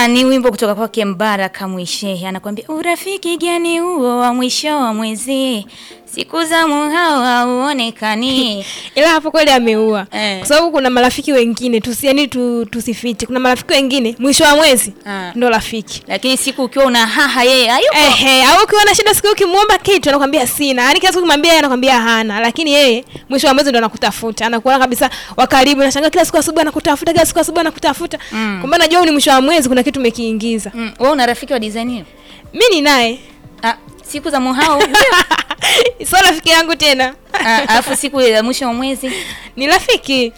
Bwana, ni wimbo kutoka kwake Mbaraka Mwishehe, anakuambia urafiki gani huo wa mwisho wa mwezi, siku za muhao hauonekani. ila hapo kweli ameua Eh. kwa sababu kuna marafiki wengine tusi, yani tu, tusifiti kuna marafiki wengine mwisho wa mwezi Ah. ndo rafiki Lakini siku ukiwa una haha yeye hayupo. Ehe, au ukiwa na shida siku ukimwomba kitu anakwambia sina. Yaani kila siku ukimwambia yeye anakwambia hana, lakini yeye mwisho wa mwezi ndo anakutafuta. Anakuona kabisa wa karibu, nashangaa kila siku asubuhi anakutafuta, kila siku asubuhi anakutafuta. Mm. Kumbe anajua ni mwisho wa mwezi kuna kitu umekiingiza. Mm, wewe una rafiki wa design hiyo? Mimi ni naye. Ah, siku za muhao Sio rafiki yangu tena. Ah, alafu siku ya mwisho wa mwezi Ni rafiki.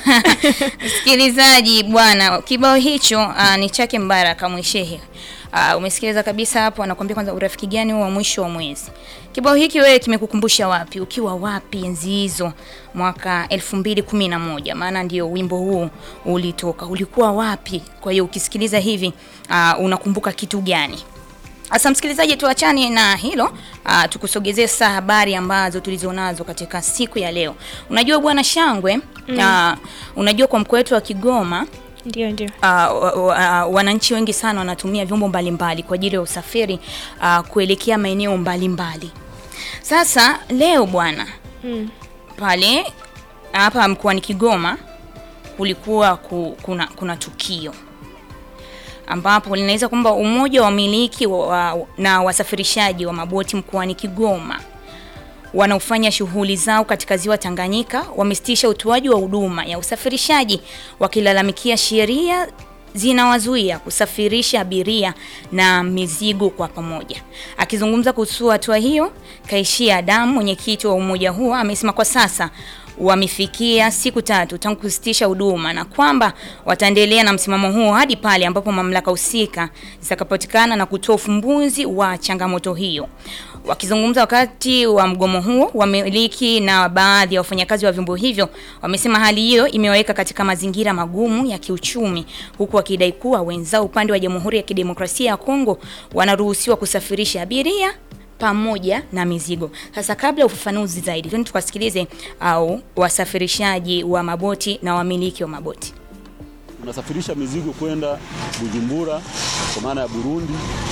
Msikilizaji bwana, kibao hicho uh, ni chake Mbaraka Mwishehe. Uh, umesikiliza kabisa hapo, anakuambia kwanza urafiki gani huo wa mwisho wa mwezi. Kibao hiki wewe kimekukumbusha wapi? Ukiwa wapi enzi hizo mwaka 2011? Maana ndio wimbo huu ulitoka. Ulikuwa wapi? Kwa hiyo ukisikiliza hivi uh, unakumbuka kitu gani? Sasa msikilizaji, tuachane na hilo uh, tukusogezee sasa habari ambazo tulizonazo katika siku ya leo. Unajua bwana Shangwe mm. uh, unajua kwa mkoa wetu wa Kigoma Ndio ndio. uh, wa- wa- uh, wananchi wengi sana wanatumia vyombo mbalimbali kwa ajili ya usafiri uh, kuelekea maeneo mbalimbali. Sasa leo bwana Mm. pale hapa mkoani Kigoma kulikuwa ku, kuna, kuna tukio ambapo linaweza kwamba umoja wa wamiliki wa, wa, na wasafirishaji wa maboti mkoani Kigoma wanaofanya shughuli zao katika ziwa Tanganyika wamesitisha utoaji wa huduma ya usafirishaji wakilalamikia sheria zinawazuia kusafirisha abiria na mizigo kwa pamoja. Akizungumza kuhusu hatua hiyo, Kaishia Adamu, mwenyekiti wa umoja huo, amesema kwa sasa wamefikia siku tatu tangu kusitisha huduma na kwamba wataendelea na msimamo huo hadi pale ambapo mamlaka husika zitakapatikana na kutoa ufumbuzi wa changamoto hiyo. Wakizungumza wakati wa mgomo huo, wamiliki na baadhi ya wafanyakazi wa vyombo hivyo wamesema hali hiyo imewaweka katika mazingira magumu ya kiuchumi, huku wakidai kuwa wenzao upande wa Jamhuri ya Kidemokrasia ya Kongo wanaruhusiwa kusafirisha abiria pamoja na mizigo. Sasa kabla ya ufafanuzi zaidi, twende tukasikilize au wasafirishaji wa maboti na wamiliki wa maboti. Tunasafirisha mizigo kwenda Bujumbura kwa maana ya Burundi,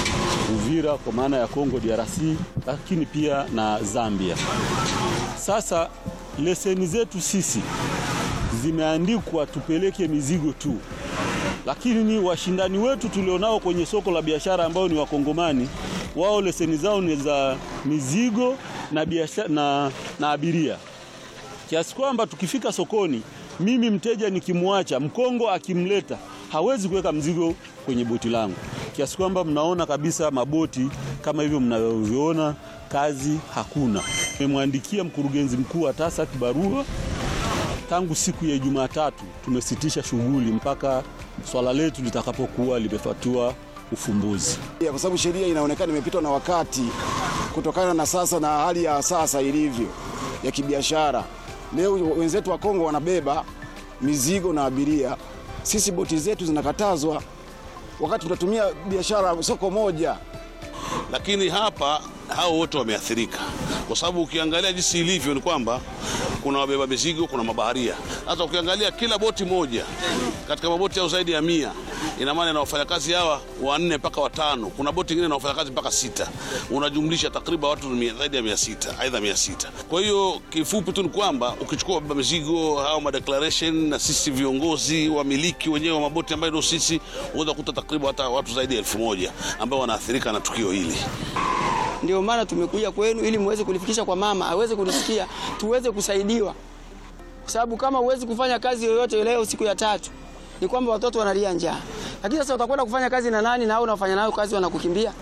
Uvira kwa maana ya Kongo DRC, lakini pia na Zambia. Sasa leseni zetu sisi zimeandikwa tupeleke mizigo tu, lakini ni washindani wetu tulionao kwenye soko la biashara ambao ni Wakongomani, wao leseni zao ni za mizigo na biashara, na, na abiria kiasi kwamba tukifika sokoni, mimi mteja nikimwacha Mkongo akimleta hawezi kuweka mzigo kwenye boti langu, kiasi kwamba mnaona kabisa maboti kama hivyo mnavyoviona, kazi hakuna. Nimemwandikia mkurugenzi mkuu wa TASAC barua tangu siku ya Jumatatu, tumesitisha shughuli mpaka swala letu litakapokuwa limepatiwa ufumbuzi. Ya, kwa sababu sheria inaonekana imepitwa na wakati kutokana na sasa na hali ya sasa ilivyo ya kibiashara. Leo wenzetu wa Kongo wanabeba mizigo na abiria, sisi boti zetu zinakatazwa wakati tunatumia biashara soko moja. lakini hapa hao wote wameathirika, kwa sababu ukiangalia jinsi ilivyo ni kwamba kuna wabeba mizigo, kuna mabaharia. Hata ukiangalia kila boti moja katika maboti yao zaidi ya mia, ina maana ina wafanyakazi hawa wanne mpaka watano. Kuna boti ingine na wafanyakazi mpaka sita, unajumlisha takriban watu mia- zaidi ya mia sita aidha mia sita. Kwa hiyo kifupi tu ni kwamba ukichukua wabeba mizigo hao madeclaration na sisi viongozi wamiliki wenyewe wa maboti ambayo ndio sisi, unaweza kukuta takriban hata watu zaidi ya elfu moja ambao wanaathirika na tukio hili. Ndio maana tumekuja kwenu ili muweze kulifikisha kwa mama aweze kulisikia, tuweze kusaidiwa, kwa sababu kama huwezi kufanya kazi yoyote leo siku ya tatu, ni kwamba watoto wanalia njaa. Lakini sasa utakwenda kufanya kazi na nani, na hao unafanya nayo kazi wanakukimbia?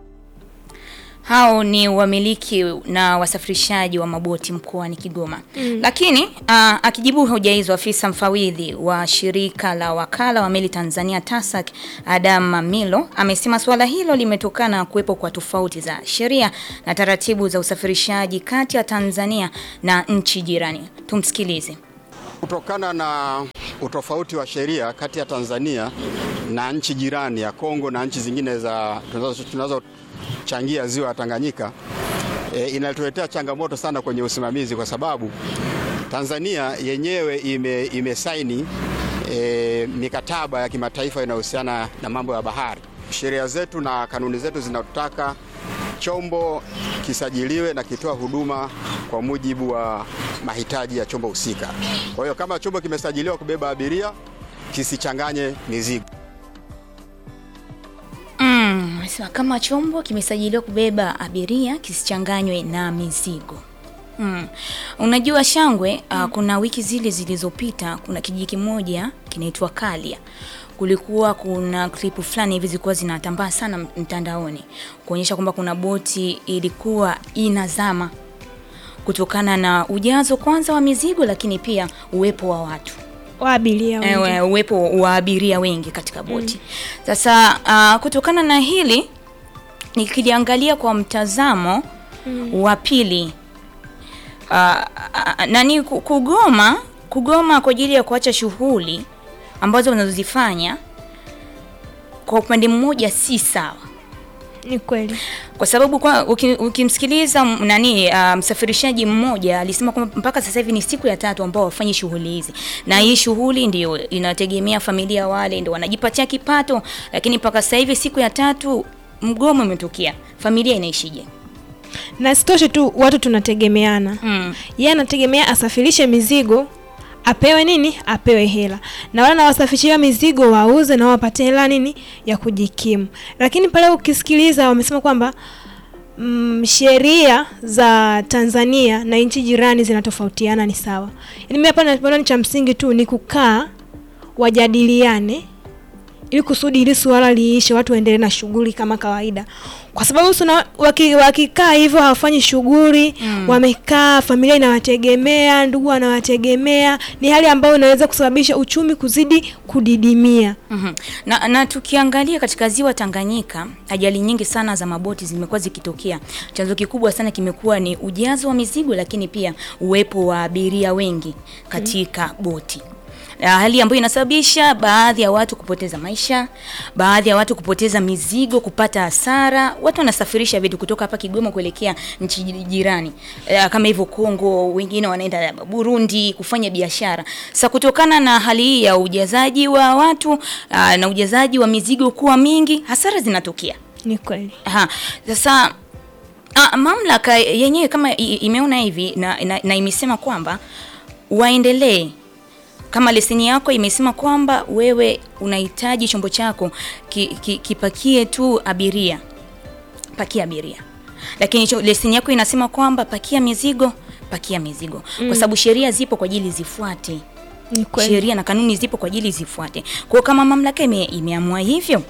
Hao ni wamiliki na wasafirishaji wa maboti mkoani Kigoma. Mm. Lakini uh, akijibu hoja hizo, afisa mfawidhi wa shirika la wakala wa meli Tanzania TASAC Adam Mamilo amesema suala hilo limetokana na kuwepo kwa tofauti za sheria na taratibu za usafirishaji kati ya Tanzania na nchi jirani. Tumsikilize. Kutokana na utofauti wa sheria kati ya Tanzania na nchi jirani ya Kongo na nchi zingine za tunazo- tunazochangia ziwa ya Tanganyika e, inatuletea changamoto sana kwenye usimamizi kwa sababu Tanzania yenyewe ime, imesaini e, mikataba ya kimataifa inayohusiana na mambo ya bahari. Sheria zetu na kanuni zetu zinataka chombo kisajiliwe na kitoa huduma kwa mujibu wa mahitaji ya chombo husika. Kwa hiyo kama chombo kimesajiliwa kubeba abiria, kisichanganye mizigo. Mm, amesema kama chombo kimesajiliwa kubeba abiria kisichanganywe na mizigo. Mm. Unajua Shangwe, uh, kuna wiki zile zilizopita kuna kijiji kimoja kinaitwa Kalia. Kulikuwa kuna klipu fulani hivi zilikuwa zinatambaa sana mtandaoni kuonyesha kwamba kuna boti ilikuwa inazama kutokana na ujazo kwanza wa mizigo, lakini pia uwepo wa watu wa abiria wengi. Ewe, uwepo wa abiria wengi katika boti. Sasa uh, kutokana na hili nikiliangalia kwa mtazamo wa pili uh, uh, nani ku- kugoma kugoma kwa ajili ya kuacha shughuli ambazo wanazozifanya kwa upande mmoja si sawa Ni kweli. kwa sababu kwa uki- ukimsikiliza m- nani uh, msafirishaji mmoja alisema kwamba mpaka sasa hivi ni siku ya tatu ambao wafanyi shughuli hizi, na hii shughuli ndio inategemea familia, wale ndio wanajipatia kipato, lakini mpaka sasa hivi siku ya tatu mgomo umetokea, familia inaishije? Na sitoshe tu watu tunategemeana. Mm. Yeye anategemea asafirishe mizigo apewe nini? Apewe hela. Na wale nawasafirishia mizigo wauze na wapate hela nini ya kujikimu. Lakini pale ukisikiliza wamesema kwamba mm, sheria za Tanzania na nchi jirani zinatofautiana ni sawa. Yaani mimi hapa naona ni cha msingi tu ni kukaa wajadiliane ili kusudi hili suala liishe, watu waendelee na shughuli kama kawaida, kwa sababu suna, waki, wakikaa hivyo hawafanyi shughuli mm. Wamekaa, familia inawategemea, ndugu wanawategemea, ni hali ambayo inaweza kusababisha uchumi kuzidi kudidimia. Mhm. Na, na tukiangalia katika ziwa Tanganyika, ajali nyingi sana za maboti zimekuwa zikitokea. Chanzo kikubwa sana kimekuwa ni ujazo wa mizigo, lakini pia uwepo wa abiria wengi katika boti. Na hali ambayo inasababisha baadhi ya watu kupoteza maisha, baadhi ya watu kupoteza mizigo, kupata hasara. Watu wanasafirisha vitu kutoka hapa Kigoma kuelekea nchi jirani Eh, kama hivyo Kongo, wengine wanaenda Burundi kufanya biashara. Sasa kutokana na hali hii ya ujazaji wa watu ah, na ujazaji wa mizigo kuwa mingi, hasara zinatokea. Ni kweli. Aha. Sasa ah, mamlaka yenyewe kama i- imeona hivi na, na, na imesema kwamba waendelee kama leseni yako imesema kwamba wewe unahitaji chombo chako ki, ki, kipakie tu abiria, pakia abiria, lakini cho- leseni yako inasema kwamba pakia mizigo, pakia mizigo kwa sababu sheria zipo kwa ajili zifuate Ni kweli. sheria na kanuni zipo kwa ajili zifuate. Kwa hiyo kama mamlaka ime, imeamua hivyo,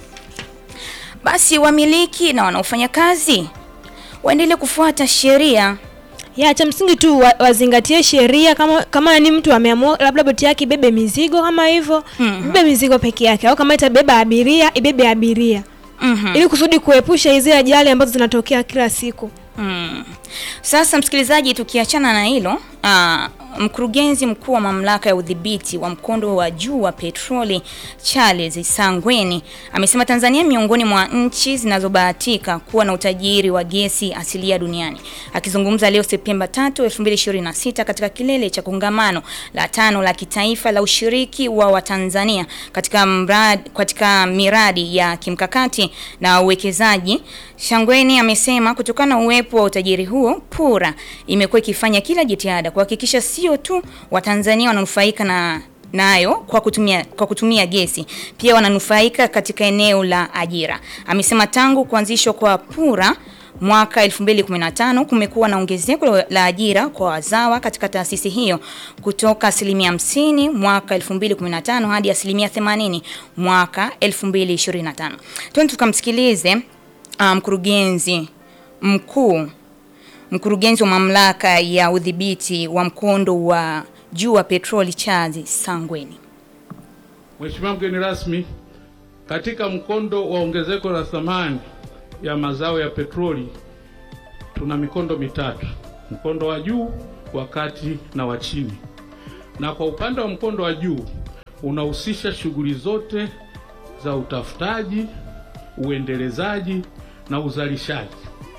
basi wamiliki na wanaofanya kazi waendelee kufuata sheria. ya cha msingi tu wa, wazingatie sheria kama kama ni mtu ameamua labda boti yake ibebe mizigo kama hivyo mm ibebe mizigo peke yake au kama itabeba abiria ibebe abiria Mhm. ili kusudi kuepusha hizi ajali ambazo zinatokea kila siku Mm. Sasa msikilizaji, tukiachana na hilo aa, mkurugenzi mkuu wa mamlaka ya udhibiti wa mkondo wa juu wa petroli Charles Sangweni amesema Tanzania miongoni mwa nchi zinazobahatika kuwa na utajiri wa gesi asilia duniani. Akizungumza leo Septemba 3, 2026 katika kilele cha kongamano la tano la kitaifa la ushiriki wa Watanzania katika mradi, katika miradi ya kimkakati na uwekezaji, Shangweni amesema kutokana na uwepo wa utajiri huo, PURA imekuwa ikifanya kila jitihada kuhakikisha sio tu Watanzania wananufaika na nayo kwa kutumia, kwa kutumia gesi pia wananufaika katika eneo la ajira. Amesema tangu kuanzishwa kwa PURA mwaka 2015 kumekuwa na ongezeko la ajira kwa wazawa katika taasisi hiyo kutoka asilimia 50 mwaka 2015 hadi asilimia 80 mwaka 2025. Twende tukamsikilize uh, mkurugenzi mkuu mkurugenzi wa mamlaka ya udhibiti wa mkondo wa juu wa petroli Charles Sangweni. Mheshimiwa mgeni rasmi, katika mkondo wa ongezeko la thamani ya mazao ya petroli tuna mikondo mitatu: mkondo wa juu, wa kati na wa chini. Na kwa upande wa mkondo wa juu unahusisha shughuli zote za utafutaji, uendelezaji na uzalishaji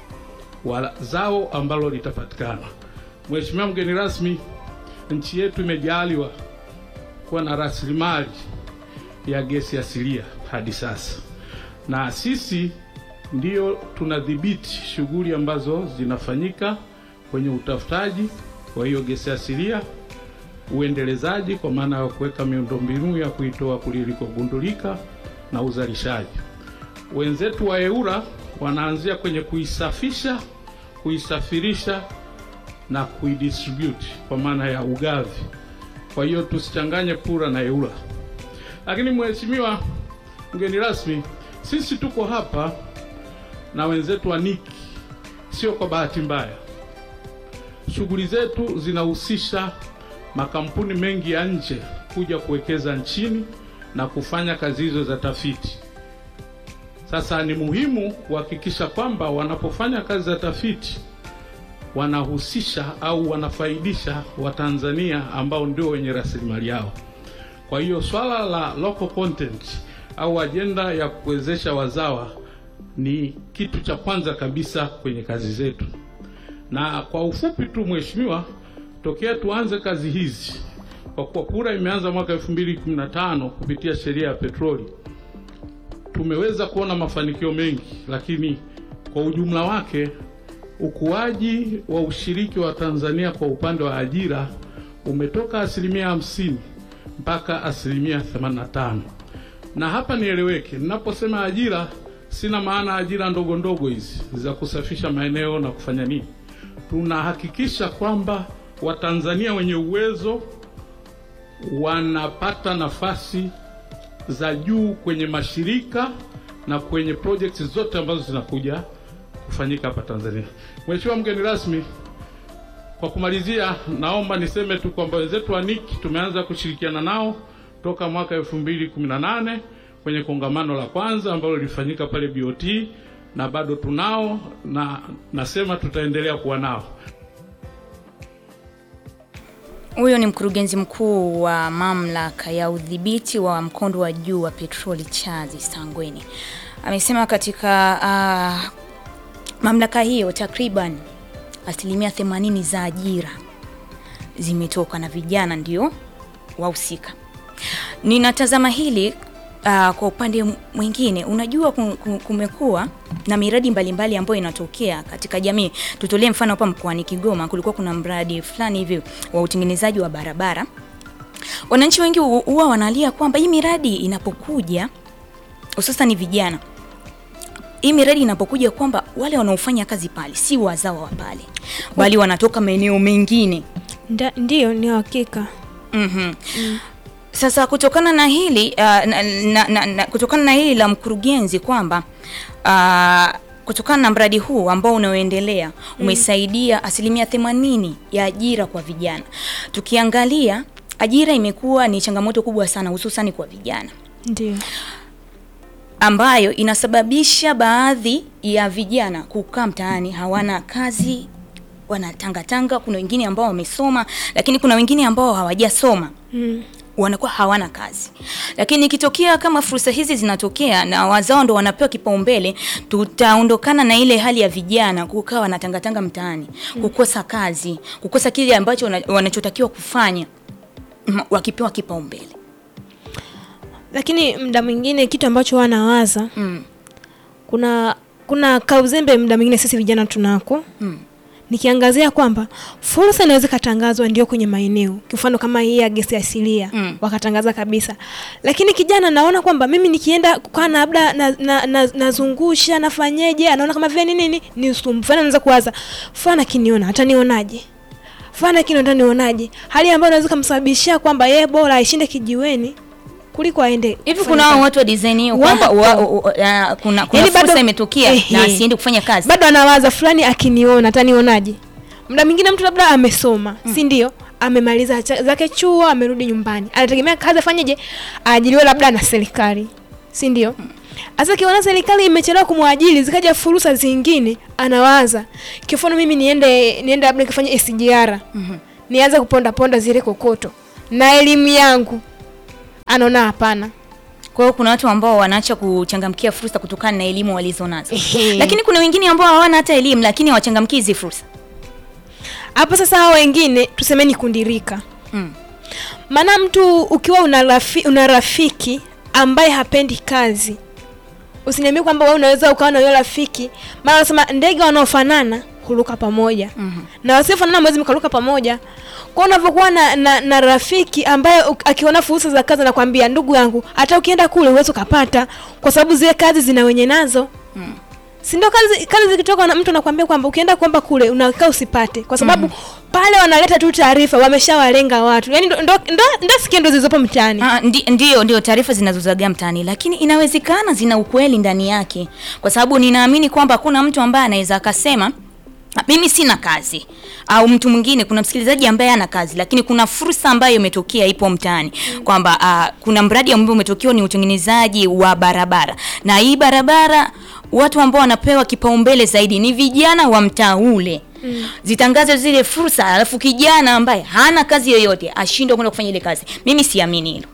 wa zao ambalo litapatikana. Mheshimiwa mgeni rasmi, nchi yetu imejaliwa kuwa na rasilimali ya gesi asilia hadi sasa, na sisi ndio tunadhibiti shughuli ambazo zinafanyika kwenye utafutaji wa hiyo gesi asilia, uendelezaji kwa maana ya kuweka miundombinu ya kuitoa kule ilikogundulika na uzalishaji. Wenzetu wa EURA wanaanzia kwenye kuisafisha, kuisafirisha na kuidistribute kwa maana ya ugavi. Kwa hiyo tusichanganye PURA na EURA. Lakini mheshimiwa mgeni rasmi, sisi tuko hapa na wenzetu wa NICI, sio kwa bahati mbaya. Shughuli zetu zinahusisha makampuni mengi ya nje kuja kuwekeza nchini na kufanya kazi hizo za tafiti. Sasa ni muhimu kuhakikisha kwamba wanapofanya kazi za tafiti wanahusisha au wanafaidisha Watanzania ambao ndio wenye rasilimali yao. Kwa hiyo swala la local content au ajenda ya kuwezesha wazawa ni kitu cha kwanza kabisa kwenye kazi zetu. Na kwa ufupi tu, mheshimiwa, tokea tuanze kazi hizi, kwa kuwa PURA imeanza mwaka 2015 kupitia sheria ya petroli, tumeweza kuona mafanikio mengi, lakini kwa ujumla wake ukuaji wa ushiriki wa Tanzania kwa upande wa ajira umetoka asilimia hamsini mpaka asilimia 85. Na hapa nieleweke, ninaposema ajira sina maana ajira ndogo ndogo hizi za kusafisha maeneo na kufanya nini. Tunahakikisha kwamba Watanzania wenye uwezo wanapata nafasi za juu kwenye mashirika na kwenye projects zote ambazo zinakuja kufanyika hapa Tanzania. Mheshimiwa mgeni rasmi, kwa kumalizia, naomba niseme tu kwamba wenzetu wa NICI tumeanza kushirikiana nao toka mwaka 2018 kwenye kongamano la kwanza ambalo lilifanyika pale BOT na bado tunao na nasema tutaendelea kuwa nao. Huyo ni mkurugenzi mkuu wa mamlaka ya udhibiti wa mkondo wa juu wa petroli Chazi Sangweni amesema katika uh, mamlaka hiyo takriban asilimia 80 za ajira zimetoka na vijana ndio wahusika. Ninatazama hili uh, kwa upande mwingine, unajua kum- kum- kumekuwa na miradi mbalimbali ambayo inatokea katika jamii. Tutolee mfano hapa mkoani Kigoma, kulikuwa kuna mradi fulani hivi wa utengenezaji wa barabara. Wananchi wengi hu- huwa wanalia kwamba hii miradi inapokuja, hususan vijana, hii miradi inapokuja kwamba wale wanaofanya kazi pale si wazawa wa pale, bali wanatoka maeneo mengine. Nda- Ndiyo, ni hakika. Mhm. Sasa kutokana na hili uh, na, na, na, na, kutokana na hili la mkurugenzi kwamba uh, kutokana na mradi huu ambao unaoendelea umesaidia asilimia themanini ya ajira kwa vijana. Tukiangalia ajira imekuwa ni changamoto kubwa sana hususani kwa vijana Ndiyo. ambayo inasababisha baadhi ya vijana kukaa mtaani hawana kazi wanatangatanga. Kuna wengine ambao wamesoma, lakini kuna wengine ambao hawajasoma Mm. wanakuwa hawana kazi. Lakini ikitokea kama fursa hizi zinatokea na wazao ndo wanapewa kipaumbele, tutaondokana na ile hali ya vijana kukaa wanatangatanga mtaani, kukosa kazi, kukosa kile ambacho wana- wanachotakiwa kufanya mm, wakipewa kipaumbele. Lakini muda mwingine kitu ambacho wanawaza Mm. kuna kuna kauzembe muda mwingine sisi vijana tunako Mm. nikiangazia kwamba fursa inaweza ikatangazwa ndio kwenye maeneo mfano kama hii ya gesi asilia Mm. wakatangaza kabisa lakini kijana naona kwamba mimi nikienda kukaa na labda nazungusha na, na, nazungusha, nafanyeje anaona kama vile nini nini ni usumbufu Yaani anaanza kuwaza fana kiniona atanionaje fana kiniona atanionaje hali ambayo inaweza kumsababishia kwamba yeye bora aishinde kijiweni kuliko aende Hivi kufanya kuna hao kazi. watu wa design hiyo kwamba Wapo. wa- wa- wa- ya, kuna, kuna Yaani bado- fursa imetokea Ehe. na asiende kufanya kazi. bado anawaza fulani akiniona atanionaje muda mwingine mtu labda amesoma si ndio amemaliza cha- zake chuo amerudi nyumbani anategemea kazi afanyeje aajiriwe labda na serikali si ndio sasa kiona serikali imechelewa kumwajiri zikaja fursa zingine anawaza kifano mimi niende niende labda nikafanya SGR nianze kuponda ponda zile kokoto na elimu yangu anaona hapana Kwa hiyo kuna watu ambao wanaacha kuchangamkia fursa kutokana na elimu walizonazo, Ehe. lakini kuna wengine ambao hawana hata elimu lakini hawachangamkii hizi fursa. hapo sasa hao wengine tusemeni kundirika Mm. maana mtu ukiwa una, rafi, una rafiki ambaye hapendi kazi usiniambie kwamba wewe unaweza ukawa na huyo rafiki maana wanasema ndege wanaofanana huruka pamoja mm-hmm. na wasiofanana mwezi mkaruka pamoja kwa unavyokuwa na, na, na rafiki ambaye uk- akiona fursa za kazi anakwambia ndugu yangu hata ukienda kule huwezi ukapata kwa sababu zile kazi zina wenye nazo mm. si ndio kazi kazi zikitoka na mtu anakwambia kwamba ukienda kuomba kule unakaa usipate kwa sababu mm. pale wanaleta tu taarifa wameshawalenga watu yani ndo, ndo, ndo, ndo sikia ndo zilizopo mtaani Ah, ndi, ndio ndio taarifa zinazozagaa mtaani lakini inawezekana zina ukweli ndani yake kwa sababu ninaamini kwamba hakuna mtu ambaye anaweza akasema "Ah, mimi sina kazi au mtu mwingine kuna msikilizaji ambaye ana kazi lakini kuna fursa ambayo imetokea ipo mtaani kwamba uh, kuna mradi ambao umetokea ni utengenezaji wa barabara na hii barabara watu ambao wanapewa kipaumbele zaidi ni vijana wa mtaa ule Mm. zitangaze zile fursa alafu kijana ambaye hana kazi yoyote ashindwe kwenda kufanya ile kazi mimi siamini hilo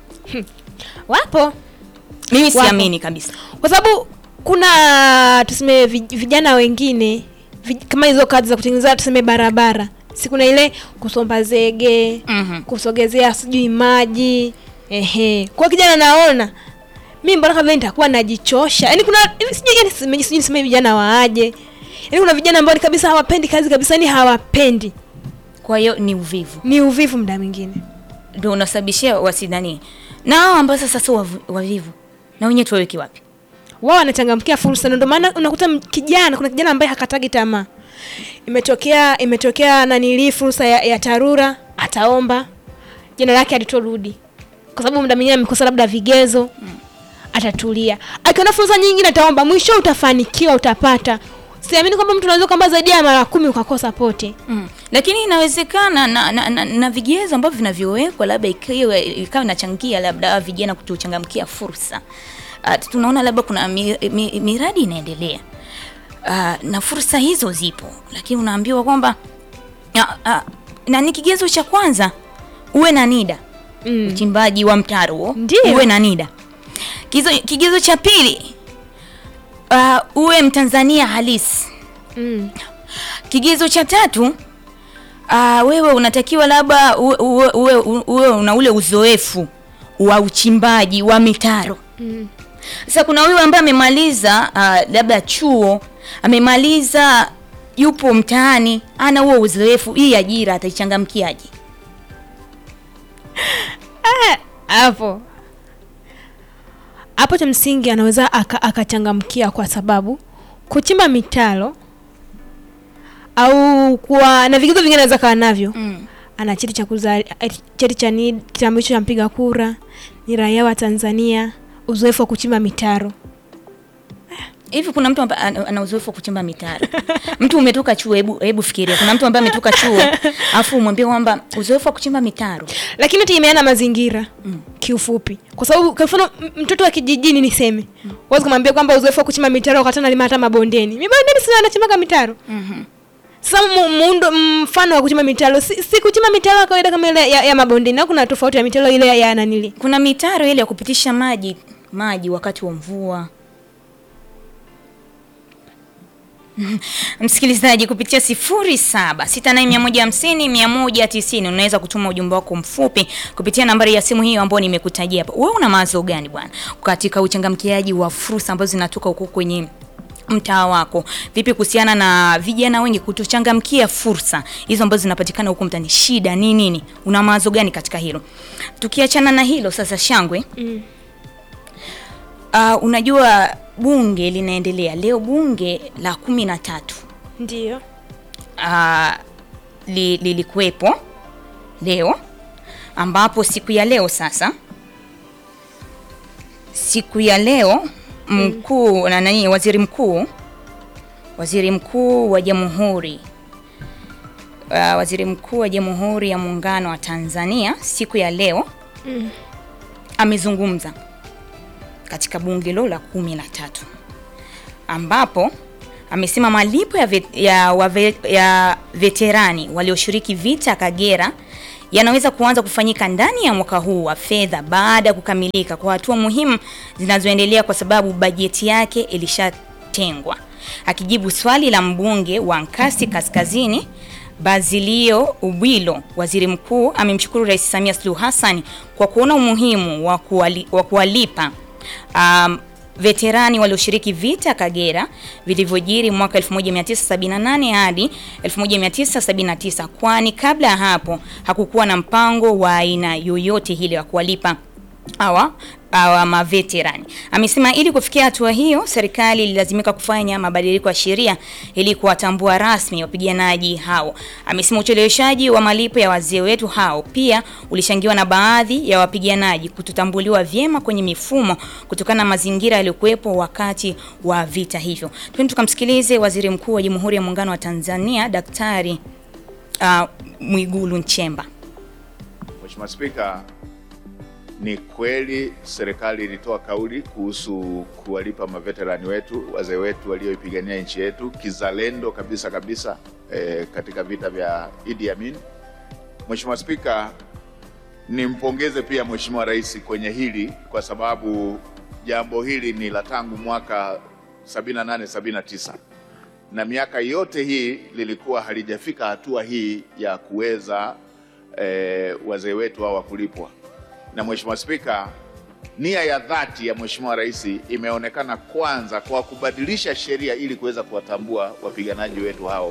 wapo mimi Wapo. siamini kabisa kwa sababu kuna tuseme vi- vijana wengine vi, kama hizo kazi za kutengeneza tuseme barabara si kuna ile kusomba zege Mhm. kusogezea sijui maji ehe kwa kijana naona mi mbona kama nitakuwa najichosha yaani kuna hivi sijui yani sijui sijui niseme vijana waaje yaani kuna vijana ambao ni kabisa hawapendi kazi kabisa yani hawapendi kwa hiyo ni uvivu ni uvivu muda mwingine ndio unasababishia wasidhani na hao ambao sasa sio wavu- wavivu na wenyewe tuwaweke wapi wao wanachangamkia fursa na ndio maana unakuta m- kijana kuna kijana ambaye hakatagi tamaa imetokea imetokea nanilii fursa ya, ya tarura ataomba jina lake alitorudi kwa sababu muda mwingine amekosa labda vigezo atatulia akiona fursa nyingine ataomba mwisho utafanikiwa utapata siamini kwamba mtu unaweza kwamba zaidi ya mara kumi ukakosa pote mm. lakini inawezekana na, na, na, na vigezo ambavyo vinavyowekwa labda ikiwa ikawa inachangia labda vijana kutuchangamkia fursa uh, tunaona labda kuna mi, mi, miradi inaendelea uh, na fursa hizo zipo lakini unaambiwa kwamba uh, uh, na ni kigezo cha kwanza uwe na nida mm. uchimbaji wa mtaro huo, Ndio. uwe na nida kigezo, kigezo cha pili uh, uwe mtanzania halisi mm. kigezo cha tatu uh, wewe unatakiwa labda uwe, uwe, uwe, uwe una ule uzoefu wa uchimbaji wa mitaro sasa kuna huyu ambaye amemaliza uh, labda chuo amemaliza yupo mtaani ana huo uzoefu hii ajira ataichangamkiaje hapo hapo cha msingi anaweza aka- akachangamkia kwa sababu kuchimba mitalo au kuwa na vigezo vingine anaweza kawa navyo mm. ana cheti cha kuzali eh, cheti cha ni- kitambulisho cha mpiga kura ni raia wa tanzania uzoefu wa kuchimba mitaro hivi kuna mtu ambaye ana ana uzoefu wa kuchimba mitaro mtu umetoka chuo hebu hebu fikiria kuna mtu ambaye ametoka chuo afu umwambie kwamba uzoefu wa kuchimba mitaro lakini tegemeana na mazingira mm. kiufupi kwa sababu kwa mfano m- mtoto wa kijijini niseme mm. wezi kumwambia kwamba uzoefu wa kuchimba mitaro wakati analima hata mabondeni mibondeni sina anachimbaga mitaro mm-hmm. sasa mu- muundo mfano wa kuchimba mitaro si, si kuchimba mitaro ya kawaida kama ile ya, ya mabondeni au kuna tofauti ya mitaro ile ya, ya nanili kuna mitaro ile ya kupitisha maji maji wakati wa mvua msikilizaji kupitia sifuri saba sita nane mia moja hamsini mia moja tisini unaweza kutuma ujumbe wako mfupi kupitia nambari ya simu hiyo ambayo nimekutajia hapa wewe una mawazo gani bwana katika uchangamkiaji wa fursa ambazo zinatoka huko kwenye mtaa wako vipi kuhusiana na vijana wengi kutochangamkia fursa hizo ambazo zinapatikana huko mtaani shida ni nini una mawazo gani katika hilo tukiachana na hilo sasa shangwe mm. uh, unajua bunge linaendelea leo bunge la kumi na tatu ndio uh, li, lilikuwepo leo ambapo siku ya leo sasa siku ya leo mkuu na nani waziri mkuu waziri mkuu wa jamhuri uh, waziri mkuu wa jamhuri ya muungano wa tanzania siku ya leo Mm. amezungumza katika bunge hilo la kumi na tatu ambapo amesema malipo ya, vet, ya, wave, ya veterani walioshiriki vita Kagera yanaweza kuanza kufanyika ndani ya mwaka huu wa fedha baada ya kukamilika kwa hatua muhimu zinazoendelea kwa sababu bajeti yake ilishatengwa. Akijibu swali la mbunge wa Nkasi Kaskazini Bazilio Ubwilo, waziri mkuu, amemshukuru Rais Samia Suluhu Hassan kwa kuona umuhimu wa kuwali, wa kuwalipa um, veterani walioshiriki vita Kagera vilivyojiri mwaka 1978 hadi 1979, kwani kabla ya hapo hakukuwa na mpango wa aina yoyote ile wa kuwalipa hawa hawa maveterani. Amesema ili kufikia hatua hiyo, serikali ililazimika kufanya mabadiliko ya sheria ili kuwatambua rasmi wapiganaji hao. Amesema ucheleweshaji wa malipo ya wazee wetu hao pia ulichangiwa na baadhi ya wapiganaji kutotambuliwa vyema kwenye mifumo kutokana na mazingira yaliyokuwepo wakati wa vita hivyo. Twende tukamsikilize Waziri Mkuu wa Jamhuri ya Muungano wa Tanzania Daktari uh, Mwigulu Nchemba. Mheshimiwa Spika, ni kweli serikali ilitoa kauli kuhusu kuwalipa maveterani wetu, wazee wetu walioipigania nchi yetu kizalendo kabisa kabisa eh, katika vita vya Idi Amin. Mheshimiwa Spika, nimpongeze pia Mheshimiwa Rais kwenye hili kwa sababu jambo hili ni la tangu mwaka 78 79 na miaka yote hii lilikuwa halijafika hatua hii ya kuweza eh, wazee wetu hao kulipwa na Mheshimiwa Spika, nia ya dhati ya Mheshimiwa Rais imeonekana kwanza kwa kubadilisha sheria ili kuweza kuwatambua wapiganaji wetu hao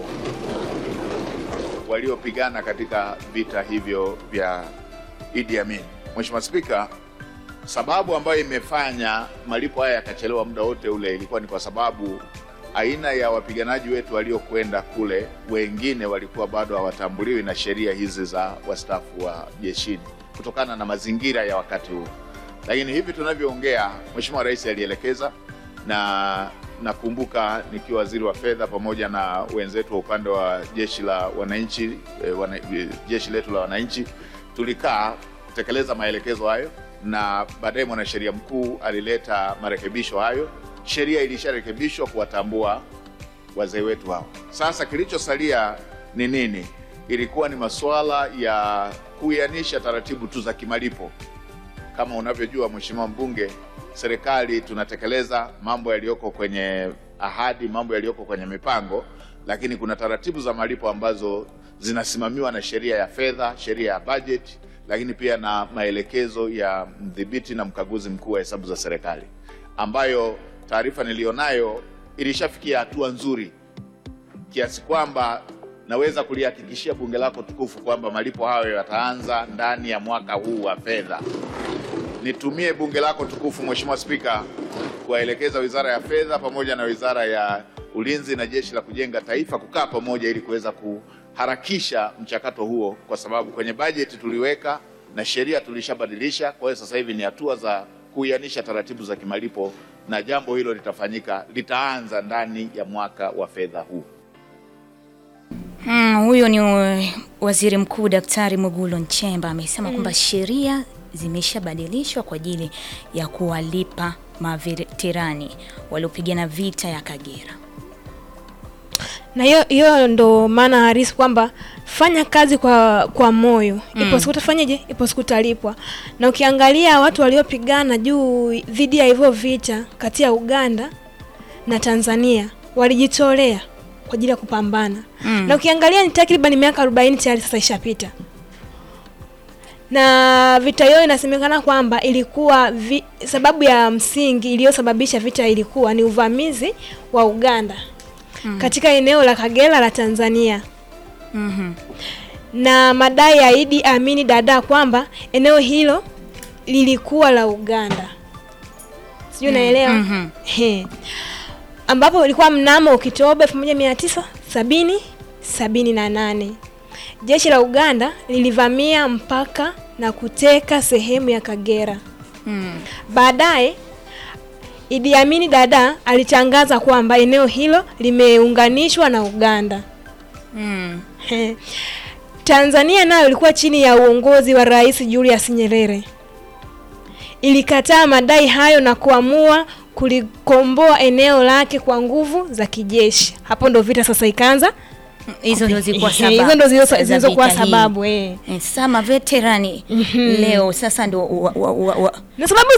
waliopigana katika vita hivyo vya Idi Amin. Mheshimiwa Spika, sababu ambayo imefanya malipo haya yakachelewa muda wote ule ilikuwa ni kwa sababu aina ya wapiganaji wetu waliokwenda kule, wengine walikuwa bado hawatambuliwi na sheria hizi za wastaafu wa jeshini kutokana na mazingira ya wakati huu. Lakini hivi tunavyoongea, Mheshimiwa Rais alielekeza, na nakumbuka nikiwa waziri wa fedha pamoja na wenzetu wa upande wa jeshi la wananchi eh, wana, eh, jeshi letu la wananchi tulikaa kutekeleza maelekezo hayo, na baadaye mwanasheria mkuu alileta marekebisho hayo. Sheria ilisharekebishwa kuwatambua wazee wetu hao. Sasa kilichosalia ni nini? Ilikuwa ni masuala ya kuianisha taratibu tu za kimalipo. Kama unavyojua Mheshimiwa Mbunge, serikali tunatekeleza mambo yaliyoko kwenye ahadi, mambo yaliyoko kwenye mipango, lakini kuna taratibu za malipo ambazo zinasimamiwa na sheria ya fedha, sheria ya bajeti, lakini pia na maelekezo ya mdhibiti na mkaguzi mkuu wa hesabu za serikali, ambayo taarifa niliyonayo ilishafikia hatua nzuri kiasi kwamba naweza kulihakikishia bunge lako tukufu kwamba malipo hayo yataanza ndani ya mwaka huu wa fedha. Nitumie bunge lako tukufu, Mheshimiwa Spika, kuwaelekeza Wizara ya Fedha pamoja na Wizara ya Ulinzi na Jeshi la Kujenga Taifa kukaa pamoja ili kuweza kuharakisha mchakato huo, kwa sababu kwenye bajeti tuliweka na sheria tulishabadilisha. Kwa hiyo sasa hivi ni hatua za kuianisha taratibu za kimalipo, na jambo hilo litafanyika, litaanza ndani ya mwaka wa fedha huu. Hmm, huyo ni uh, Waziri Mkuu Daktari Mwigulu Nchemba amesema kwamba sheria zimeshabadilishwa kwa ajili ya kuwalipa maveterani waliopigana vita ya Kagera. na hiyo hiyo ndo maana halisi kwamba fanya kazi kwa kwa moyo ipo siku utafanyaje ipo siku utalipwa na ukiangalia watu waliopigana juu dhidi ya hivyo vita kati ya uganda na tanzania walijitolea kwa ajili ya kupambana Mm. na ukiangalia ni takriban miaka 40 tayari sasa ishapita na vita hiyo inasemekana kwamba ilikuwa vi, sababu ya msingi iliyosababisha vita ilikuwa ni uvamizi wa uganda Mm. katika eneo la Kagera la Tanzania Mhm. na madai ya Idi Amini Dada kwamba eneo hilo lilikuwa la Uganda. Sijui unaelewa? Mhm. He. Ambapo ilikuwa mnamo Oktoba 1970 sabini na nane. Jeshi la Uganda lilivamia mpaka na kuteka sehemu ya Kagera. Mm. Baadaye Idi Amini Dada alitangaza kwamba eneo hilo limeunganishwa na Uganda. Mm. He. Tanzania nayo ilikuwa chini ya uongozi wa Rais Julius Nyerere. Ilikataa madai hayo na kuamua kulikomboa eneo lake kwa nguvu za kijeshi. Hapo ndo vita sasa ikaanza. Hizo ndio zilikuwa Ehe, sababu. hizo ndo zilizo- za zilizokuwa vita hii. sababu eh. Eh, Sasa maveterani leo sasa ndio wa, wa, wa, wa, Na sababu